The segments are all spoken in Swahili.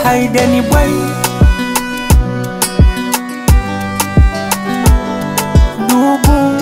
Aideni boy Dubu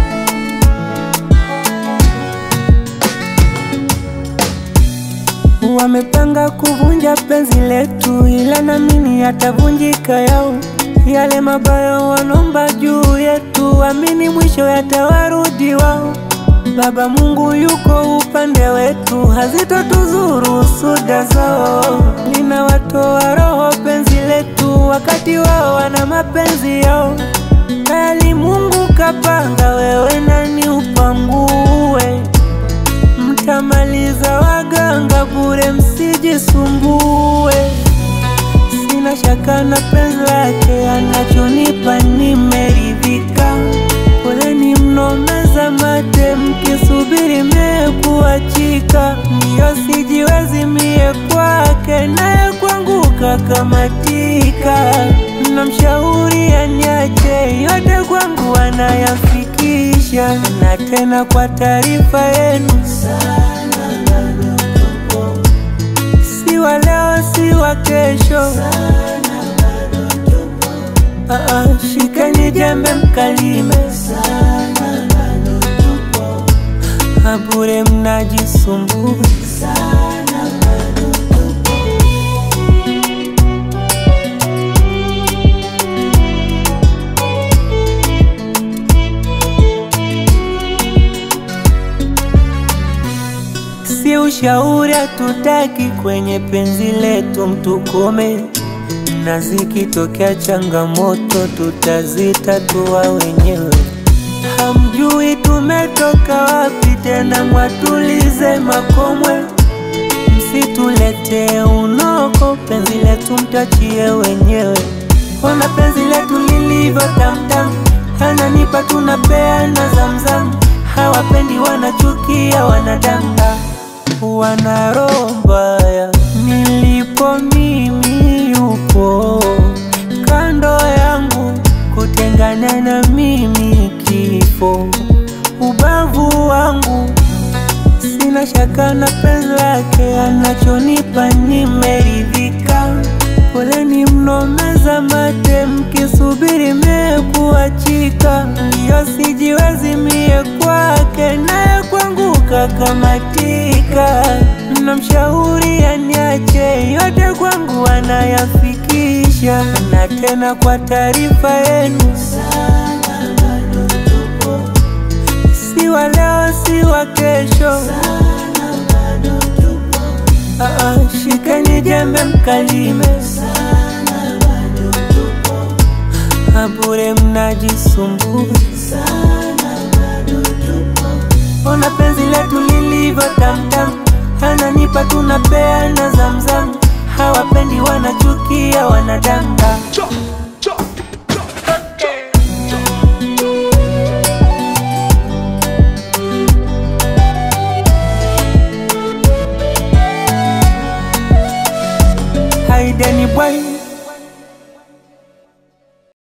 Wamepanga kuvunja penzi letu, ila namini yatavunjika yao. Yale mabaya wanomba juu yetu, amini mwisho yatawarudi wao. Baba Mungu yuko upande wetu, hazitotuzuru suda zao. Linawatoa roho penzi letu, wakati wao wana mapenzi yao. Bali Mungu kapanga, wewe nani upangue? Mtamaliza waganga bure, msijisumbue. Sina shaka na penzi lake, anachonipa nimeridhika. Poleni mnomeza mate, mkisubiri mekuachika. Ndiyo sijiwezi mie kwake, naye kwangu kakamatika. Namshauri aniache, yote kwangu anayafikisha. Na tena kwa taarifa yenu si wa leo, si wa kesho. Ah, ah, shikeni jembe mkalime, Ah, bure mnajisumbua. Si ushauri hatutaki kwenye penzi letu, mtukome na zikitokea changamoto tutazitatua wenyewe. Hamjui tumetoka wapi, tena mwatulize makomwe. Msituletee unoko, penzi letu mtachie wenyewe. Ona penzi letu lilivyo tamtam, ananipa tunapeana zamzam. Hawapendi wanachukia wanadanga, wana roho mbaya. Nilipo mimi yupo kando yangu, kutengana na mimi kifo. Ubavu wangu sina shaka na penzi lake, anachonipa nimeridhika. Poleni mnomeza mate, mkisubiri mekuachika. Ndiyo sijiwezi mie kwake, naye kwangu kakamatika. Namshauri aniache, yote kwangu anayafikisha. Na tena kwa taarifa yenu, si wa leo, si wa kesho. Ah, ah, shikeni jembe mkalime, Ah, bure mnajisumbua. Ona penzi letu lilivyo tamtam,